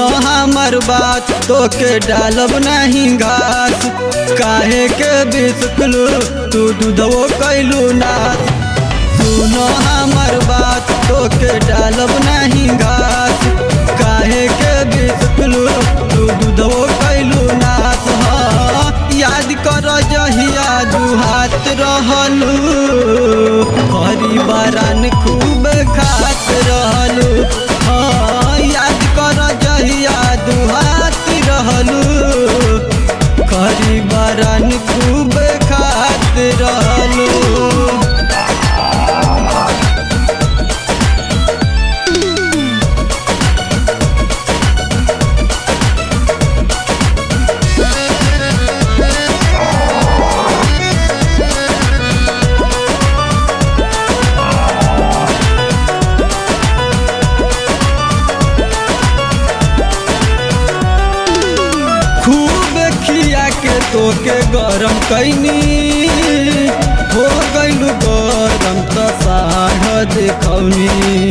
सुनो हमर बात तोके डालब नहीं घास काहे के बिस्कुलू तू दूधवो कैलू नाथ सुनो हमर बात तोके डालब नहीं घास काहे के बिस्कुलू तू दूधवो कैलू नाथ हाँ याद कर जहिया दुहात रहलू हरी बारान खूब खात रहलू हाँ याद कर जहिया दुहात रहलू हरी बारान खूब खात रहलू खूब खिया के तोके गरम कैनी हो गइलू गरम त साढ़ देखौनी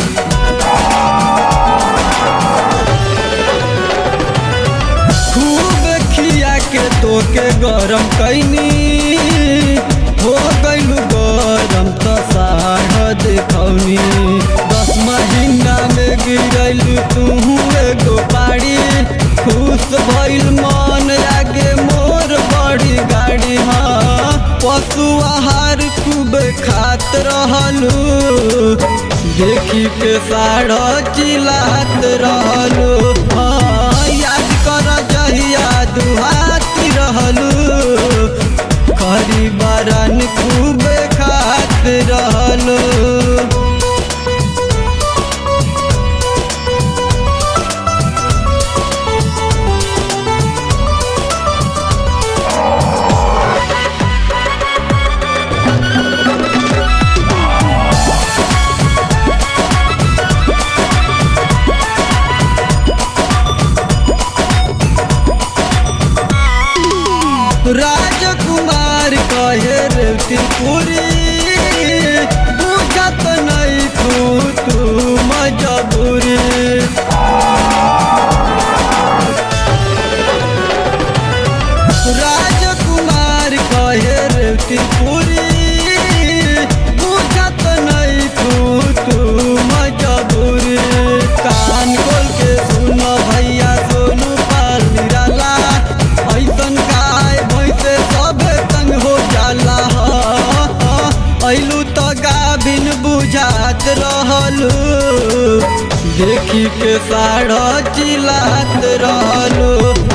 खूब खिया के तोके गरम कैनी हो गइलू गरम त साढ़ देखौनी दस महीना में गिरैलू तू एगो पाड़ी खुश भइल मन आगे मोर बड़ी गाड़ी हाँ पशु आहार खूब खात रहलू देखी के साढ़ चिलात रहलू हाँ याद कर जहिया दुहाती रहलू खरी बरन खूब खात रहलू राजकुमार कहे रेवती पूरी बुझत नहीं तू तू मजबूरी राजकुमार कहे रेवती पूरी बुझत नहीं तू तू मजबूरी कान खोल के सुन भैया सोनू पाल निराला ऐसन गाय भैंसे सब तंग हो जाला ऐलू तो गाभिन बुझात रहलू देखी के साढ़ चिलात रहलू